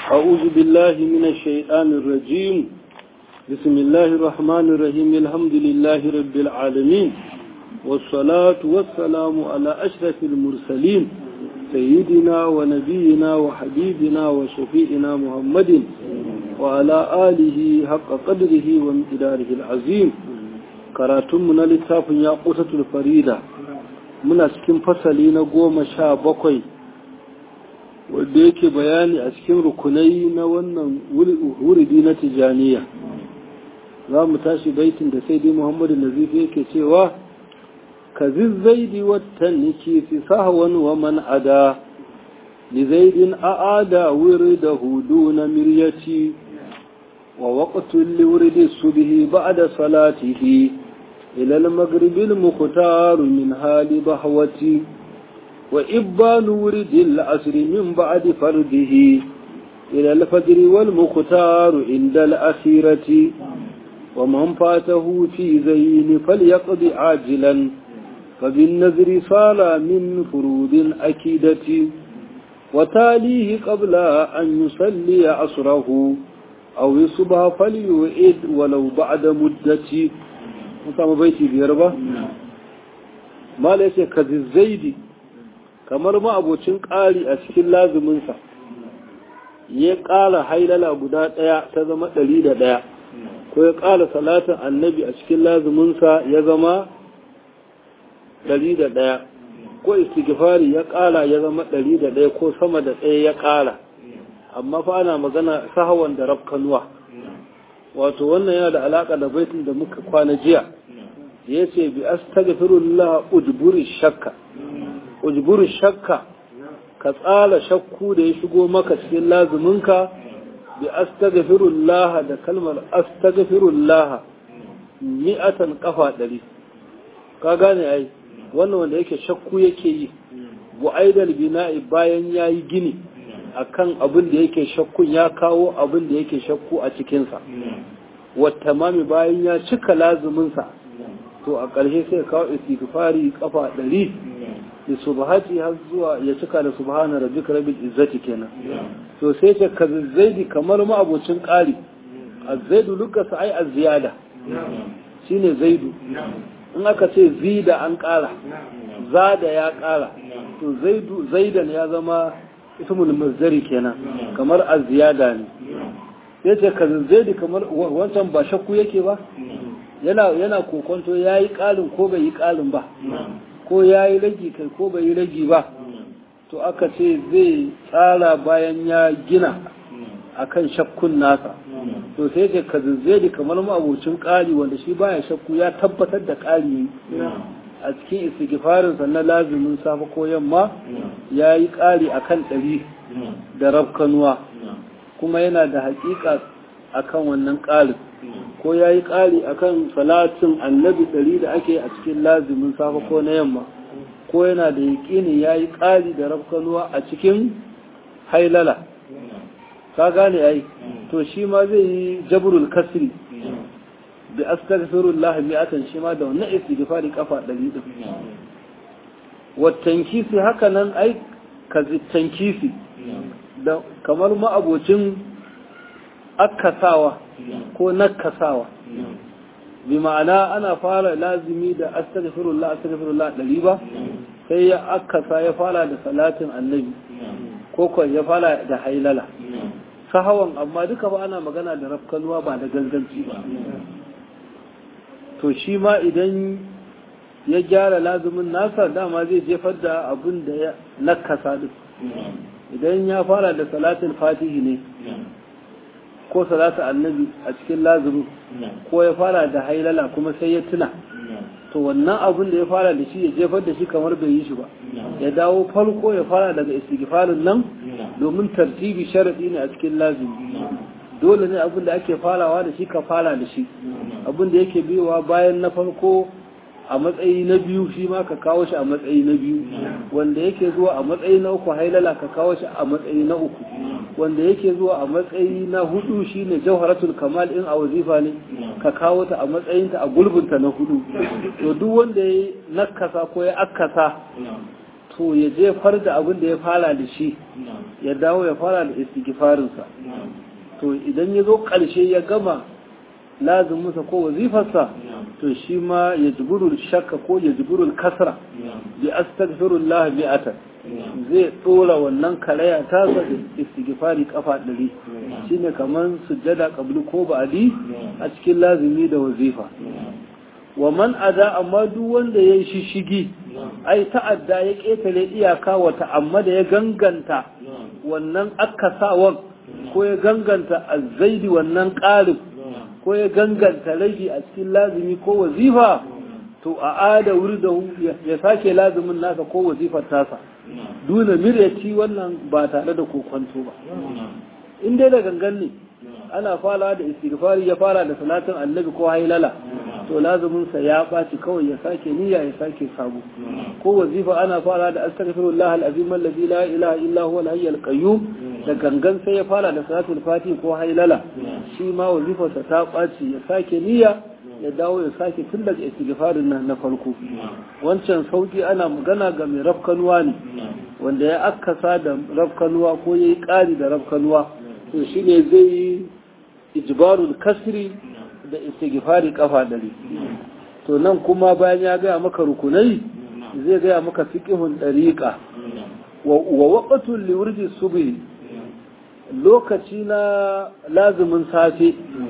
أعوذ بالله من الشيطان الرجيم بسم الله الرحمن الرحيم الحمد لله رب العالمين والصلاة والسلام على أشرف المرسلين سيدنا ونبينا وحبيبنا وشفيئنا محمد وعلى آله حق قدره ومقداره العظيم karatunmu na littafin ya ƙusatul farida muna cikin fasali na goma sha bakwai wadda yake bayani a cikin rukunai na wannan wuridi na tijaniya za mu tashi baitin da sai dai muhammadu nazifi yake cewa ka zizzaidi watan niki fi sahwan wa man ada li zaidin a'ada wirda hudu na miryati wa waqtul liwridi subhi ba'da salatihi ila al-maghrib al-mukhtar min hali bahwati وإبان ورد العصر من بعد فرده إلى الفجر والمختار عند الأخيرة ومن فاته في زين فليقض عاجلا فبالنذر صال من فروض أكيدة وتاليه قبل أن يصلي عصره أو يصبح فليعيد ولو بعد مدة متى بيتي بيربا ما ليس كذي الزيد kamar ma'abocin ƙari a cikin lazuminsa ya ƙara hailala guda ɗaya ta zama ɗari da ɗaya ko ya ƙara salatin annabi a cikin lazuminsa ya zama ɗari da ɗaya ko istighfari ya ƙara ya zama ɗari da ɗaya ko sama da ɗaya ya ƙara amma fa ana magana sahawan da rafkanuwa wato wannan yana da alaƙa da baitin da muka kwana jiya ya ce bi astaghfirullah udburi shakka ujburu shakka ka tsala shakku da ya shigo maka cikin lazuminka bi astaghfirullah da kalmar astaghfirullah mi'atan kafa ɗari ka gane ai wannan wanda yake shakku yake yi bu'aidal bina'i bayan yayi gini akan abin da yake shakkun ya kawo abin da yake shakku a cikinsa wata mami bayan ya cika lazuminsa to a ƙarshe sai kawo istighfari kafa ɗari da subhati har zuwa ya cika da subhana rabbika rabbil izzati kenan to sai ce ka zaidi kamar ma abocin ƙari azzaidu lukasa ai azziyada shine zaidu in aka ce zida an ƙara zada ya ƙara to zaidu zaidan ya zama ismul mazdari kenan kamar azziyada ne sai ce ka zaidi kamar wancan ba shakku yake ba yana yana kokonto yayi ƙalin ko bai yi ƙalin ba ko ya yi ragi kai ko bai yi ragi ba to aka ce zai tsara bayan ya gina akan shakkun nasa to sai ce ka da kamar ma'abocin ƙari wanda shi baya shakku ya tabbatar da ƙari a cikin istighfarin na lazumin safe ko yamma ya yi ƙari akan ɗari da rafkanuwa kuma yana da haƙiƙa akan wannan ƙarin ko ya yi ƙari a kan salatin annabi ɗari da ake a cikin lazimin safa ko na yamma ko yana da yaƙini ya yi ƙari da rafkanuwa a cikin hailala ka gane ai to shi ma zai yi jabrul kasri bi astaghfirullah mi'atan shi ma da wannan istighfari kafa ɗari din watankisi haka nan ai ka tankisi da kamar ma'abocin akasawa ko nakasawa bi ma'ana ana fara lazimi da astaghfirullah astaghfirullah ɗari ba sai ya akasa ya fara da salatin annabi ko ko ya fara da hailala sahawan amma duka ba ana magana da rafkanuwa ba da ganganci ba to shi ma idan ya gyara lazimin nasa dama zai jefar da abin da ya nakasa duk idan ya fara da salatin fatihi ne ko salatu annabi a cikin lazumi ko ya fara da hailala kuma sai ya tuna to wannan abin da ya fara da shi ya jefar da shi kamar bai yi shi ba ya dawo farko ya fara daga istighfarin nan domin tartibi sharadi ne a cikin lazumi dole ne abin da ake farawa da shi ka fara da shi abin da yake biyowa bayan na farko a matsayi na biyu shi ma ka kawo shi a matsayi na biyu wanda yake zuwa a matsayi na uku hailala ka kawo shi a matsayi na uku wanda yake zuwa a matsayi na hudu shine jawharatul kamal in a wazifa ne ka kawo ta a matsayin ta a gulbinta na hudu to duk wanda ya nakasa ko ya akasa to ya jefar da abin da ya fara da shi ya dawo ya fara da istighfarinsa to idan ya zo ƙarshe ya gama lazuminsa ko wazifarsa to shi ma ya jiburul shakka ko ya jiburul kasra bi astaghfirullah mi'atan zai dora wannan karaya ta da istighfari kafa ɗari shine kaman sujjada qabli ko ba'di a cikin lazimi da wazifa wa man ada amma duk wanda yayi shishigi ai ta'adda ya ketare iyaka wa ta'ammada ya ganganta wannan akasawan ko ya ganganta azzaidi wannan ƙarin ko ya ganganta rage a cikin lazimi ko wazifa to a ada wuri da ya sake lazimin nasa ko wazifar tasa duna miryaci wannan ba tare da kokonto ba in dai da gangan ne ana fara da istighfari ya fara da salatin annabi ko hailala to lazuminsa ya ɓaci kawai ya sake niyya ya sake sabo ko wazifa ana fara da astaghfirullah al-azim alladhi la ilaha illa huwa al-hayy al-qayyum da gangan sai ya fara da salatul fati ko hailala shi ma wazifarsa ta ɓaci ya sake niyya ya dawo ya sake tun daga istighfarin nan na farko wancan sauki ana magana ga mai rafkanuwa ne wanda ya akkasa da rafkanuwa ko yayi ƙari da rafkanuwa to shine zai yi ijbarul kasri da istighfari kafa dari to nan kuma bayan ya gaya maka rukunai zai gaya maka fiqhun dariqa wa waqtul liwurdi subhi lokaci na lazumin safe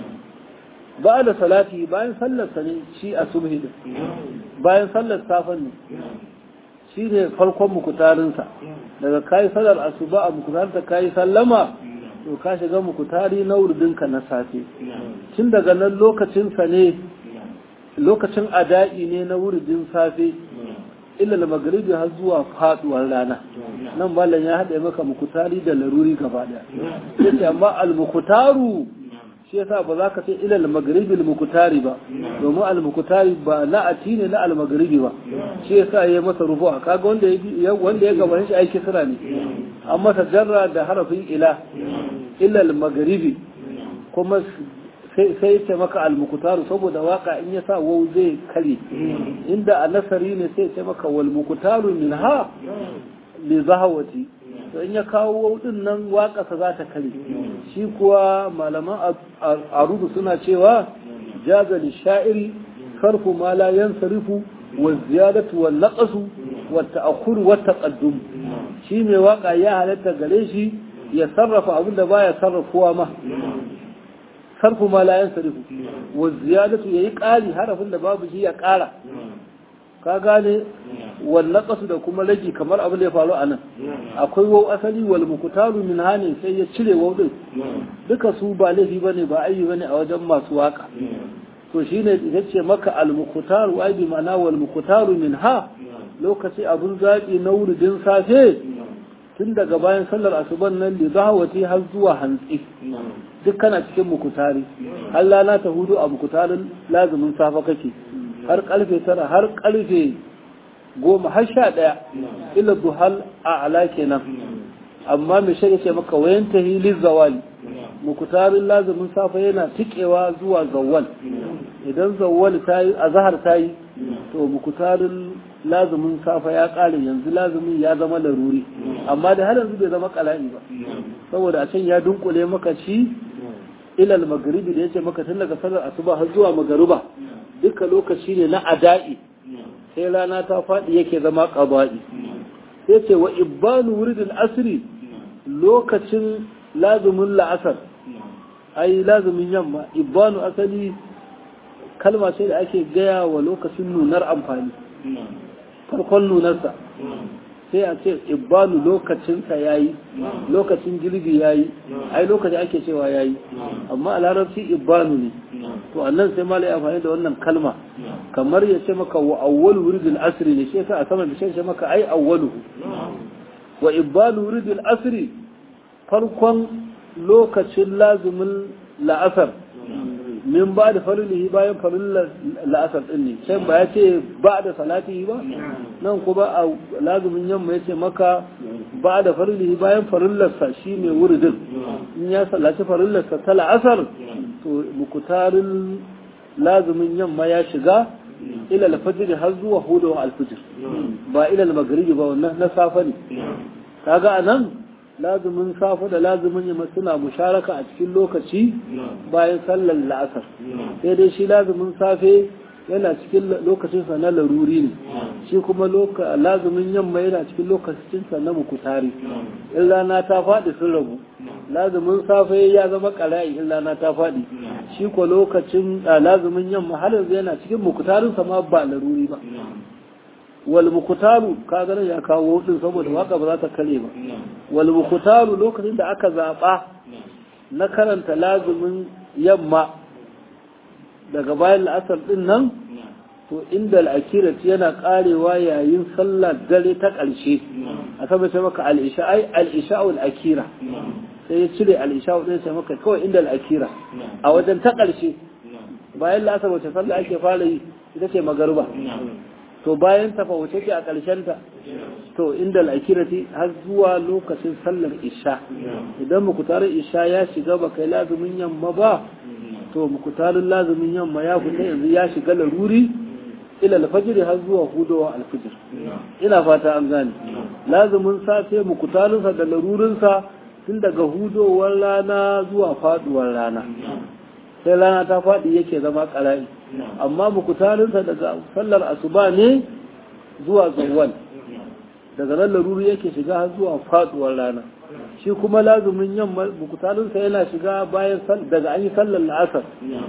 ba da salati bayan sallar sa ne shi a subhi bayan sallar safan ne shi ne farkon mukutarinsa daga kayi sallar asuba a mukutarinta kayi sallama to ka shiga mukutari na wurdinka na safe tun daga nan lokacinsa ne lokacin ada'i ne na wurdin safe illal magribi har zuwa faduwar rana nan mallan ya haɗe maka mukutari da laruri gaba ɗaya yace amma al mukutaru shi yasa ba za ka ce ilal magribi al mukutari ba domin al mukutari ba na'ati ne na al magribi ba shi yasa yayi masa rufu'a kaga wanda ya wanda ya gaba shi aiki sira ne an masa jarra da harafin ila ilal magribi kuma sai ce maka almukutaru saboda waka in ya sa wau zai kare inda a nasari ne sai ce maka wal mukutaru min ha li zahawati to in ya kawo wau din nan waka sa za ta kare shi kuwa malaman arudu suna cewa jaza li sha'iri sarfu ma la yansarifu wa ziyadatu wal naqsu wa ta'akhkhur wa taqaddum shi mai waka ya halatta gare shi ya sarrafa abin da baya sarrafuwa ma sarfu ma la yansarifu wa ziyadatu yayi ƙari harafin da babu shi ya ƙara ka gane wal naqsu da kuma rage kamar abin da ya faru anan akwai wau asali wal mukutaru min hani sai ya cire wau din duka su ba laifi bane ba ayi bane a wajen masu waka to shine ita ce maka al mukutaru ai bi ma'ana wal mukutaru min ha lokaci abun zaɓi na wuridin safe tun daga bayan sallar asuban nan da zahawati har zuwa hantsi duk kana cikin mukutari har lana ta hudu a mukutarin lazumin safa kake har karfe tara har karfe goma har sha ɗaya ila duhal a ala kenan amma mai shirya ce maka wayan ta hilin zawali mukutarin lazumin safa yana tikewa zuwa zawal idan zawal ta yi a zahar ta yi to mukutarin lazumin safa ya ƙare yanzu lazumin ya zama laruri amma da har yanzu bai zama kala'i ba saboda a can ya dunkule maka shi ilal magaribi da yace maka tun daga sallar asuba har zuwa magariba duka lokaci ne na ada'i sai rana ta faɗi yake zama qada'i sai ce wa ibanu wuridul asri lokacin lazumin la'asar ai lazumin yamma ibanu asali kalma ce da ake gaya wa lokacin nunar amfani farkon nunarsa sai a ce ibanu lokacinsa ya yi lokacin girbi ya yi ai lokaci ake cewa ya yi amma a larabci ibanu ne to annan sai mala ya amfani da wannan kalma kamar ya ce maka wa awwalu wuridul asri ne shi a sama da shi maka ai awwaluhu wa ibanu wuridul asri farkon lokacin lazumin la'asar min ba da farilihi bayan farin la'asar ɗin ne sai ba ya ce ba da salatihi ba nan kuma a lazumin yamma ya ce maka ba da farilihi bayan farillarsa shi ne wuridin in ya sallaci farillarsa ta la'asar to mukutarin lazumin yamma ya shiga ila al-fajr har zuwa hudu al-fajr ba ila al-maghribi ba wannan na safa ne kaga anan lazumin safa da lazumin yamma suna musharaka a cikin lokaci bayan sallar la'asar sai dai shi lazumin safe yana cikin lokacinsa na laruri ne shi kuma lazumin yamma yana cikin lokacinsa na mukutari in rana ta faɗi sun rabu lazumin safe ya zama ƙara'i in rana ta faɗi shi ko lokacin lazumin yamma har yanzu yana cikin mukutarinsa ma ba laruri ba wal mukutaru ka ganin ya kawo din saboda waka ba za ta kare ba wal mukutaru lokacin da aka zaɓa na karanta lazumin yamma daga bayan la'asar din nan to inda al'akira yana karewa yayin sallar dare ta ƙarshe a tabbata maka al'isha ai al'isha'ul akira sai ya cire al'isha'ul din sai maka kawai inda al'akira a wajen ta ƙarshe bayan la'asar wace sallah ake fara yi ita ce magarba to bayan tafa wace ce a ƙarshen ta to inda al'akirati har zuwa lokacin sallar isha idan mukutarin isha ya shiga ba kai lazumin yamma ba to mukutarin lazumin yamma ya fita yanzu ya shiga laruri ila alfajir har zuwa hudowa alfajir ina fata an gane lazumin safe mukutarinsa da larurinsa tun daga hudowar rana zuwa faduwar rana sai rana ta faɗi yake zama ƙara'i amma mukutarinsa daga sallar asuba ne zuwa zawwal daga nan laruri yake shiga har zuwa faduwar rana shi kuma lazumin yamma mukutarinsa yana shiga bayan daga an yi sallar la'asar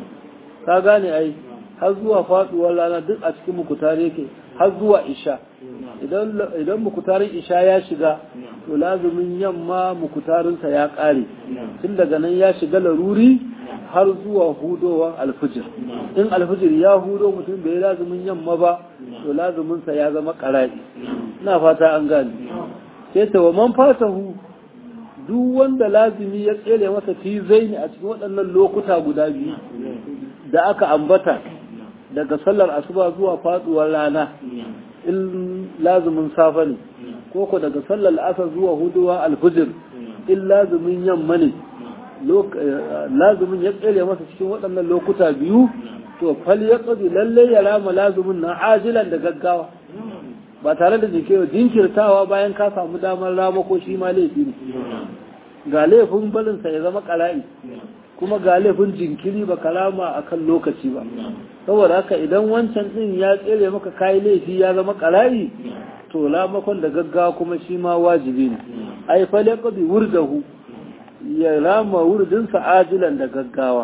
ka gane ai har zuwa faduwar rana duk a cikin mukutari yake har zuwa isha idan mukutarin isha ya shiga to lazumin yamma mukutarinsa ya ƙare tun daga nan ya shiga laruri har zuwa hudowar alfijir in alfijir ya hudo mutum bai lazumin yamma ba to lazuminsa ya zama ƙara'i ina fata an gane sai ta wa man fatahu duk wanda lazimi ya tsere masa fi zaini a cikin waɗannan lokuta guda biyu da aka ambata daga sallar asuba zuwa faduwar rana in lazumin safa ne ko ko daga sallar asar zuwa huduwa alfijir in lazumin yamma ne lazumin ya tsere masa cikin waɗannan lokuta biyu to fal ya tsadi lalle ya rama lazumin na ajilan da gaggawa ba tare da jikewa jinkirtawa bayan ka samu damar rama ko shi ma laifi ne ga laifin barinsa ya zama ƙara'i kuma ga laifin jinkiri ba kalama a kan lokaci ba saboda haka idan wancan ɗin ya tsere maka kayi laifi ya zama ƙara'i to lamakon da gaggawa kuma shi ma wajibi ne ai fale qadi wurdahu ya rama wurdinsa ajilan da gaggawa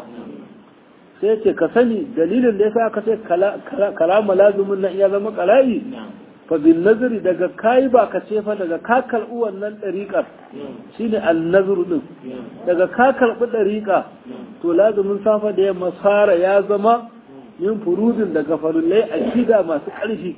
sai ce ka sani dalilin da yasa aka ce kalama lazumin nan ya zama ƙara'i fa bin nazari daga kayi ba ka ce fa daga ka karɓi wannan ɗariƙar shine annazuru din daga ka karɓi ɗariƙa to lazumin safa da yamma fara ya zama yin furudin daga farillai a kida masu ƙarfi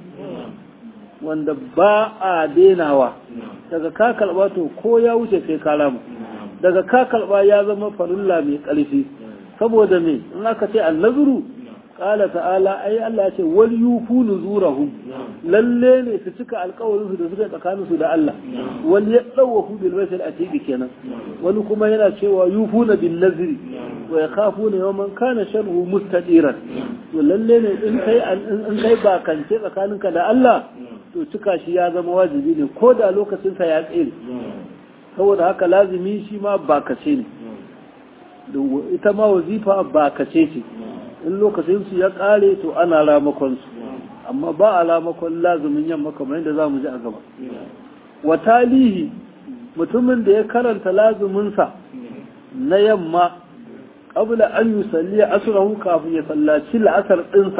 wanda ba a denawa daga ka karɓa to ko ya wuce sai ka rama daga ka karɓa ya zama farilla mai ƙarfi saboda me in aka ce annazuru Ƙala ta'ala ai Allah ya ce wal yufu nuzurahum lalle ne su cika alƙawarin su da suka tsakanin su da Allah wal yadawafu bil bayt al atiq kenan wani kuma yana cewa yufuna bin nazri wa yakhafuna yawman kana sharru mustadiran to lalle ne in kai in kai bakance tsakaninka da Allah to cika shi ya zama wajibi ne ko da lokacin sa ya tsere saboda haka lazimi shi ma bakace ne ita ma wazifa bakace ce in lokacinsu ya ƙare to ana ramakonsu amma ba a ramakon lazumin yamma kamar yadda za mu ji a gaba wa talihi mutumin da ya karanta lazuminsa na yamma ƙabla an yi salliya asurahu kafin ya sallaci la'asar ɗinsa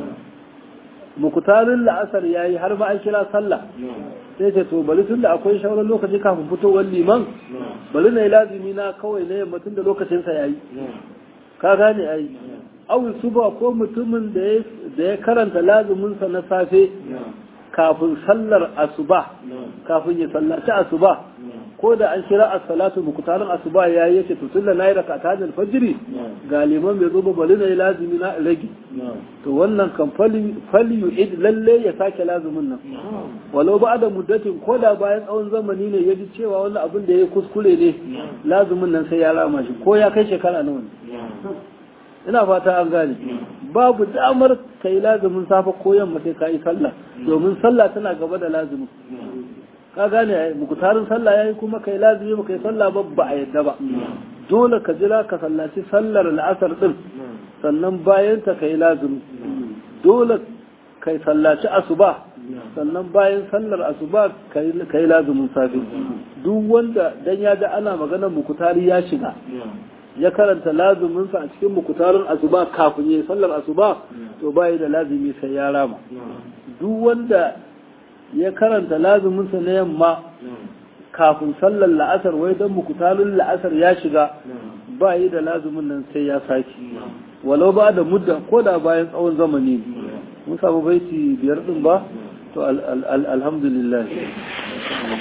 mukutarin la'asar ya yi har ma an kira sallah sai ce to bari tun da akwai shauran lokaci kafin fitowar liman bari na yi lazumi na kawai na yamma tun da lokacinsa ya yi ka gane ai awi suba ko mutumin da ya karanta lazuminsa na safe kafin sallar asuba kafin ya sallaci asuba ko da an kira as-salatu muktarin asuba ya yi yace to tunda nayi rakata da fajiri ga liman bai zo ba bari na yi lazumi na rage to wannan kan fali yu'id lalle ya sake lazumin nan walau ba da muddatin ko da bayan tsawon zamani ne ya ji cewa wannan abin da ya kuskure ne lazumin nan sai ya rama shi ko ya kai shekara nawa ne ina fata an gane babu damar kai lazumin safa ko yamma sai ka yi sallah domin sallah tana gaba da lazumin ka gane ai mukutarin sallah yayi kuma kai lazumi ba kai sallah ba ba a yadda ba dole ka jira ka sallaci sallar la'asar din sannan bayan ta kai lazumi dole kai sallaci asuba sannan bayan sallar asuba kai lazumin safi duk wanda dan ya ga ana magana mukutari ya shiga ya karanta lazuminsa a cikin mukutarin asuba kafin ya sallar asuba to bayi da lazumi sai ya rama duk wanda ya karanta lazuminsa na yamma kafin sallar la'asar wai don mukutarin la'asar ya shiga bayi da lazumin nan sai ya saki walau ba da mudda ko da bayan tsawon zamani mun samu baiti biyar din ba to alhamdulillah